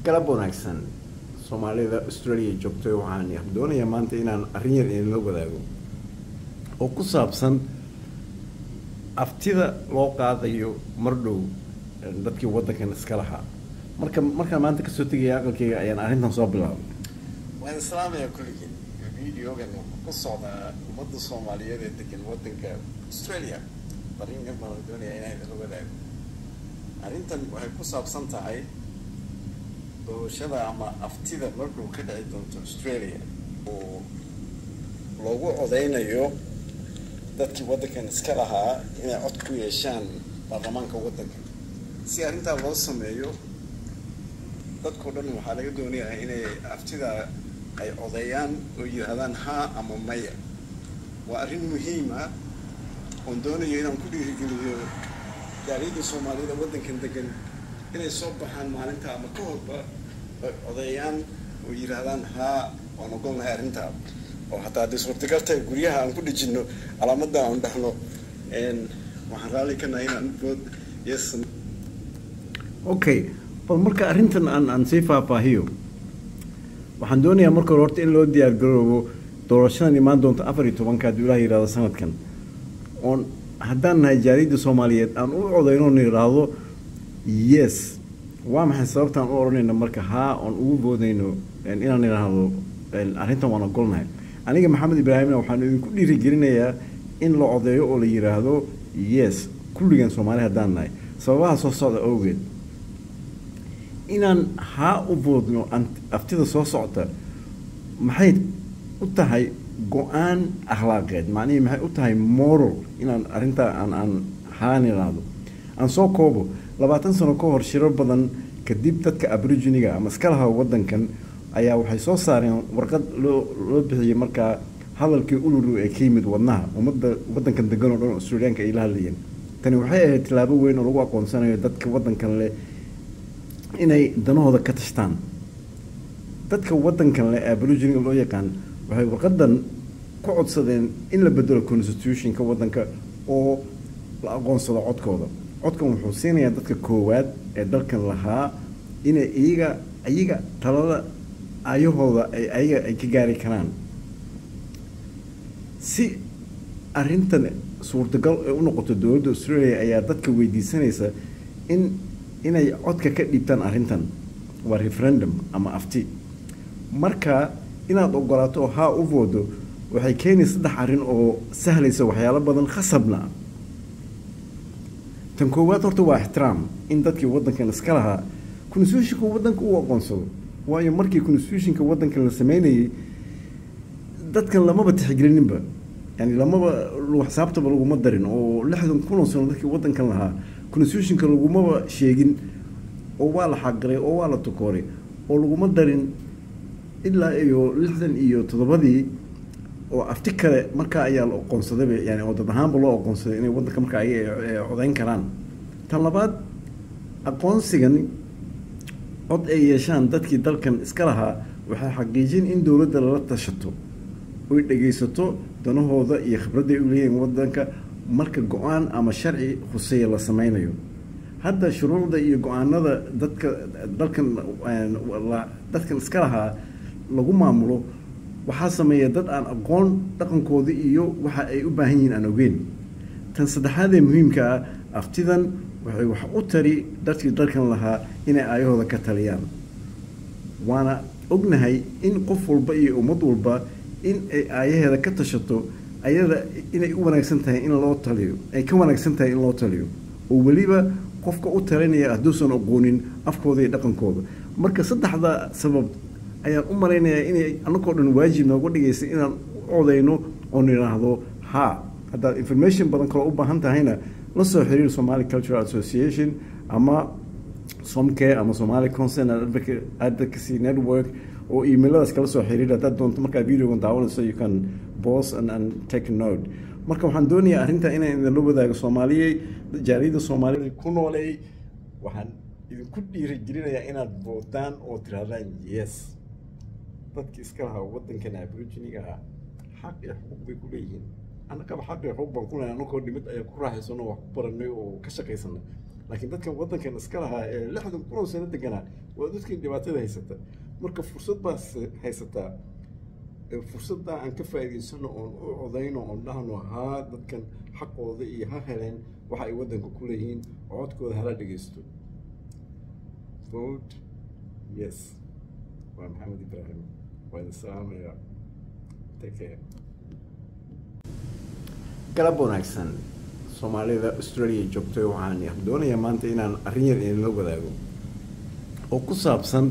galab wanaagsan soomaalida australia joogtay waxaan doonayaa maanta inaan arrin yar idinla wadaago oo ku saabsan aftida loo qaadayo mar dhow dadkii waddankan iska lahaa marka markaan maanta kasoo tegaya aqalkeyga ayaan arrintan soo bilaabay waan islaamaya kulligeen videogan wuxuu ku socdaa ummadda soomaaliyeed ee degan waddanka australia fariin yar baan doonaya inaan idinla wadaago arrintan waxay ku saabsan tahay doorashada ama aftida markuu ka dhici doonto australia oo loogu codeynayo dadkii waddankan iska lahaa inay cod ku yeeshaan baarlamaanka waddanka si arrintaa loo sameeyo dadkao dhan waxaa laga doonayaa inay aftida ay codeeyaan oo yidhaahdaan haa ama maya waa arrin muhiim ah oon doonayo inaan ku dhiirigeliyo gaariyadda soomaaliyada waddankan degan inay soo baxaan maalinta ama ka horba ay codeeyaan oo yidhaahdaan haa waan ogolnahay arrintaa oo hataa haddii suurtagal tahay guryaha aan ku dhejinno calaamadda aan dhahno waxaan raalli ka nahay inaan vood yes okay bal marka arrintan aan aan sii faahfaahiyo waxaan doonayaa marka hore horta in loo diyaar garoobo doorashadan imaan doonta afar iyo tobanka hadduu ilaah yidhahdo sanadkan oon haddaan nahay jaariyadda soomaaliyeed aan u codeyno on yidhaahdo yes waa maxay sababtaan u odhanayno marka haa oon ugu boodayno inaan idhaahdo arrintan waan ogolnahay aniga maxamed ibraahimna waxaan idinku dhiirigelinayaa in la codeeyo oo la yidhaahdo yes kulligan soomaali haddaan nahay sababaha soo socda awgeed inaan haa u boodno aftida soo socota maxay u tahay go-aan akhlaaqeed macnihii maxay u tahay moral inaan arrintaa aan aan haan idhaahdo aan soo koobo labaatan sano ka hor shiro badan kadib dadka aboriginiga ama iska laha waddankan ayaa waxay soo saareen warqad loo loo bixiyey markaa hadalkii uluru ee ka yimid wadnaha ummadda waddankan degan oo dhan australiyaanka ay la hadlayeen tani waxay ahayd tilaabo weyn oo lagu aqoonsanayo dadka waddankan leh inay danahooda ka tashtaan dadka waddankan leh aboriginiga loo yaqaan waxay warqadan ku codsadeen in la bedelo constitutionka waddanka oo la aqoonsado codkooda codkan wuxuu siinayaa dadka koowaad ee dalkan lahaa inay iyaga iyaga talada ayahooda ay ayaga ay ka gaari karaan si arrintan suurtagal ay u noqoto dowladda australia ayaa dadka weydiisanaysa in inay codka ka dhiibtaan arrintan waa referendum ama afti marka inaad ogolaato oo haa u voodo waxay keenay saddex arrin oo sahlaysa waxyaalo badan khasabna tan koowaad horta waa ixtiraam in dadkii waddankan iska lahaa constitutionka waddanka uu aqoonsado waayo markii constitutionka waddankan la sameynayay dadkan lamaba tixgelininba yani lamaba xisaabtaba laguma darin oo lixdan kunoo sano dadkii waddankan lahaa constitutionka lagumaba sheegin oo waa la xaqiray oo waa la tukooray oo laguma darin ilaa iyo lixdan iyo toddobadii oo afti kale markaa ayaa la oqoonsadayba yani oo dad ahaanba loo oqoonsaday inay waddanka markaa ayaga codeyn karaan tan labaad aqoonsigan cod ay yeeshaan dadkii dalkan iska lahaa waxay xaqiijin in dowladda lala tashato oy dhegaysato danahooda iyo khibradday u leeyihiin waddanka marka go-aan ama sharci khuseeya la sameynayo hadda shuruucda iyo go-aanada dadka dalkan dadkan iska lahaa lagu maamulo waxaa sameeya dad aan aqoon dhaqankooda iyo waxa ay u baahan yihiin aan ogeyn tan saddexaad ee muhiimka ah aftidan waxay wax u tari dadkii dalkan lahaa inay aayahooda ka taliyaan waana ognahay in qof walba iyo ummad walba in ay aayaheeda ka tashato ayada inay u wanaagsan tahay in loo taliyo ay ka wanaagsan tahay in loo taliyo oo weliba qofka u talinaya hadduusan aqoonin afkooda iyo dhaqankooda marka saddexda sabab ayaan u malaynayaa inay annagoo dhan waajib nooga dhigaysa inaan u codeyno oon idhaahdo haa haddaad information badan kaloo u baahan tahayna la soo xiriir somali cultural association ama somcare ama somali concern and advocacy network oo emailadaas kala soo xiriir haddaad doonto markaa videogan daawanayso you can pause and, and take a note marka waxaan doonayaa arrintaa inaan idinla wadaago soomaaliyey jaariyadda soomaalida ku nooleey waxaan idinku dhiirigelinayaa inaad voodaan oo tirahdaan yes dadki iska lahaa waddankan aboriginiga ah xaq iyo xuquuq bay ku leeyihiin annagaba xaq iyo xuquuq baan ku leeyahay annagoo dhimid ayaa ku raaxaysano wax ku baranay oo ka shaqaysanay laakiin dadkan waddankan iska lahaa ee lixdan kun oo sano deganaa waa dadkii dhibaatada haysata marka fursad baas haysataa fursaddaa aan ka faa'iidaysano oon u codayno oon dhahno haa dadkan xaqooda iyo ha heleen waxa ay waddanka ku leeyihiin codkooda hala dhegeysto vote yes waa maxamed ibraahim waa idin salaamayaa take care galab wanaagsan soomaalida australia joogtay waxaan doonayaa maanta inaan arrin yar idinla wadaago oo ku saabsan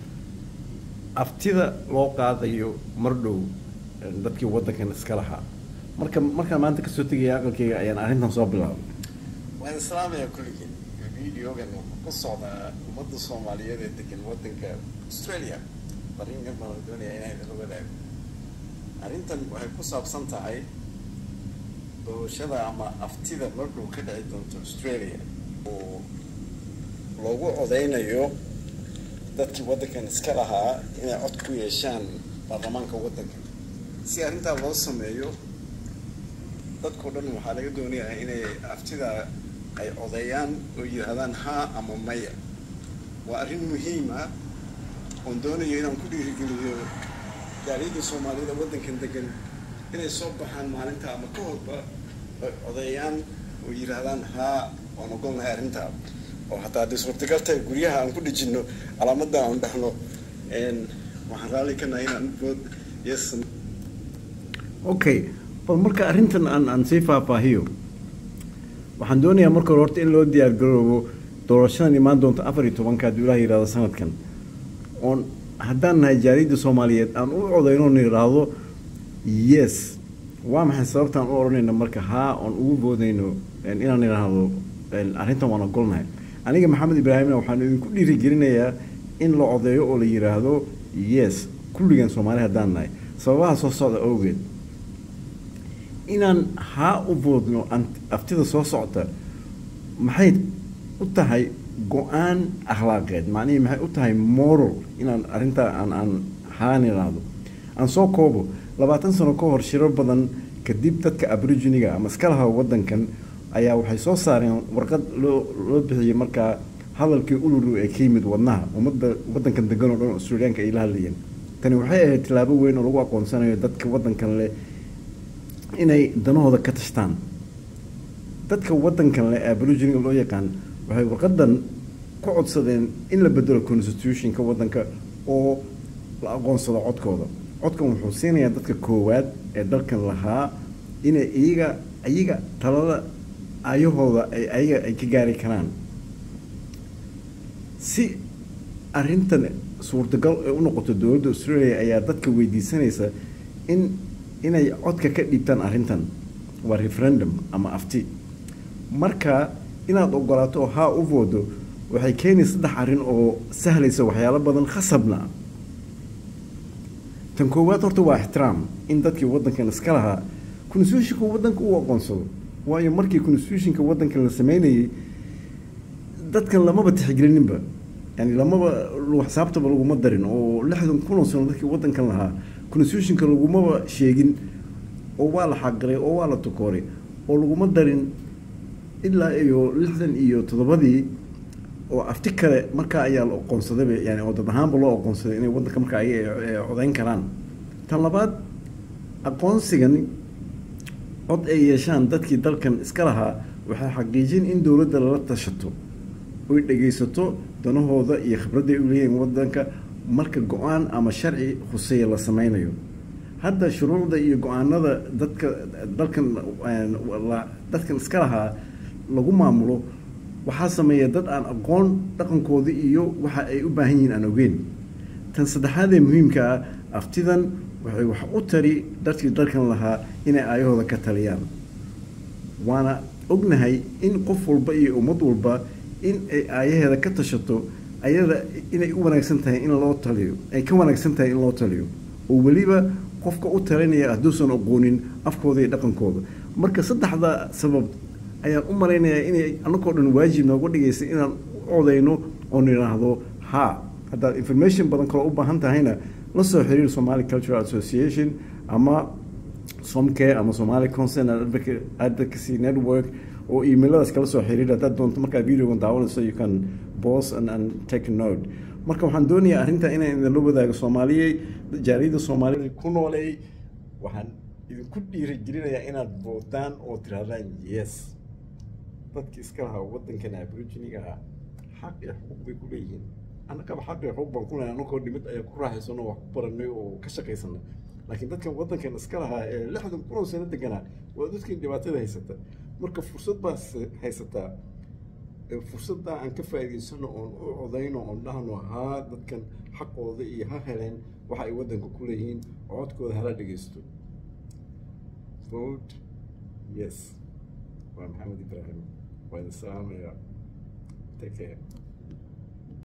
aftida loo qaadayo mar dhow dadkii waddankan iska lahaa marka markaan maanta kasoo tegaya aqalkeyga ayaan arrintan soo bilaabay waan islaamaya kulligeen videogan wuxuu ku socdaa ummadda soomaaliyeed ee degan waddanka australia fariinkan baan la doonaya inaan idinla wadaago arrintan waxay ku saabsan tahay doorashada ama aftida markuu ka dhici doonto australia oo loogu codeynayo dadkii waddankan iska lahaa inay cod ku yeeshaan baarlamaanka waddanka si arrintaa loo sameeyo dadkao dhan waxaa laga doonayaa inay aftida ay codeeyaan oo yidhaahdaan haa ama maya waa arrin muhiim ah oon doonayo inaan ku dhiirigeliyo gaariyadda soomaaliyada waddankan degan inay soo baxaan maalinta ama ka horba ay codeeyaan oo yidhaahdaan haa waan ogolnahay arrintaa oo hataa haddii suurtagal tahay guryaha aan ku dhejinno calaamadda aan dhexno waxaan raalli ka nahay inaan vood yes okay bal marka arrintan aan aan sii faahfaahiyo waxaan doonayaa marka hore horta in loo diyaar garoobo doorashadan imaan doonta afar iyo tobanka hadduu ilaah yidhahdo sanadkan oon haddaan nahay jaariyadda soomaaliyeed aan u codeyno on yidhaahdo yes waa maxay sababtaan u odhanayna marka haa oon ugu boodayno inaan idhaahdo arrintan waan ogolnahay aniga maxamed ibraahimna waxaan idinku dhiirigelinayaa in la codeeyo oo la yidhaahdo yes kulligan soomaali haddaan nahay sababaha soo socda awgeed inaan haa u boodno aftida soo socota maxay u tahay go-aan akhlaaqeed macnihii maxay u tahay moral inaan arrintaa aan aan haan idhaahdo aan soo koobo labaatan sano ka hor shiro badan kadib dadka aboriginiga ama iska laha waddankan ayaa waxay soo saareen warqad loo loo bixiyey markaa hadalkii uluru ee ka yimid wadnaha ummadda waddankan degan oo dhan australiyaanka ay la hadlayeen tani waxay ahayd tillaabo weyn oo lagu aqoonsanayo dadka waddankan leh inay danahooda ka tashtaan dadka waddankan leh aboriginiga loo yaqaan waxay warqadan ku codsadeen in la bedelo constitutionka waddanka oo la aqoonsado codkooda codkan wuxuu siinayaa dadka koowaad ee dalkan lahaa inay iyaga iyaga talada ayahooda ay ayaga ay ka gaari karaan si arrintan suurtagal ay u noqoto dowladda australia ayaa dadka weydiisanaysa in inay codka ka dhiibtaan arrintan waa referendum ama afti marka inaad ogolaato oo haa u voodo waxay keenay saddex arrin oo sahlaysa waxyaalo badan khasabna tan koowaad horta waa ixtiraam in dadkii waddankan iska lahaa constitutionka waddanka u aqoonsado waayo markii constitutionka waddankan la sameynayay dadkan lamaba tixgelininba yani lamaba xisaabtaba laguma darin oo lixdan kun oo sano dadkii waddankan lahaa constitutionka lagumaba sheegin oo waa la xaqiray oo waa la tukooray oo laguma darin ilaa iyo lixdan iyo toddobadii oo afti kale markaa ayaa la oqoonsadayba yani oo dad ahaanba loo oqoonsaday inay waddanka markaa ayaga codeyn karaan tan labaad aqoonsigan cod ay yeeshaan dadkii dalkan iska lahaa waxay xaqiijin in dowladda lala tashato oy dhegaysato danahooda iyo khibradday u leeyihiin waddanka marka go-aan ama sharci khuseeya la sameynayo hadda shuruucda iyo go-aanada dadka dalkan dadkan iska lahaa lagu maamulo waxaa sameeya dad aan aqoon dhaqankooda iyo waxa ay u baahan yihiin aan ogeyn tan saddexaad ee muhiimka ah aftidan waxay wax u tari dadkii dalkan lahaa inay aayahooda ka taliyaan waana ognahay in qof walba iyo ummad walba in ay aayaheeda ka tashato ayada inay u wanaagsan tahay in loo taliyo ay ka wanaagsan tahay in loo taliyo oo weliba qofka u talinaya hadduusan aqoonin afkooda iyo dhaqankooda marka saddexda sabab ayaan u malaynayaa inay annagoo dhan waajib nooga dhigaysa inaan u codeyno oon idhaahdo haa haddaad information badan kaloo u baahan tahayna la soo xiriir somali cultural association ama somcare ama somali concern and advocacy network oo emailadaas kala soo xiriir haddaad doonto markaa videogan daawanayso you can pause and, and take a note marka waxaan doonayaa arrinta inaan idinla wadaago soomaaliyey jaaliyadda soomaalida ku nooleey waxaan idinku dhiirigelinayaa inaad voodaan oo tirahdaan yes dadki iska lahaa waddankan aboriginiga ah xaq iyo xuquuq bay ku leeyihiin annagaba xaq iyo xuquuq baan ku leeyahay annagoo dhimid ayaa ku raaxaysano wax ku baranay oo ka shaqaysanay laakiin dadkan waddankan iska lahaa ee lixdan kun oo sano deganaa waa dadkan dhibaatada haysata marka fursad baas haysataa fursadda aan ka faa'iidaysano oon u codayno oon dhahno haa dadkan xaqooda iyo ha heleen waxa ay waddanka ku leeyihiin codkooda hala dhegeysto vote yes waa maxamed ibraahim waa idin salaamaya take care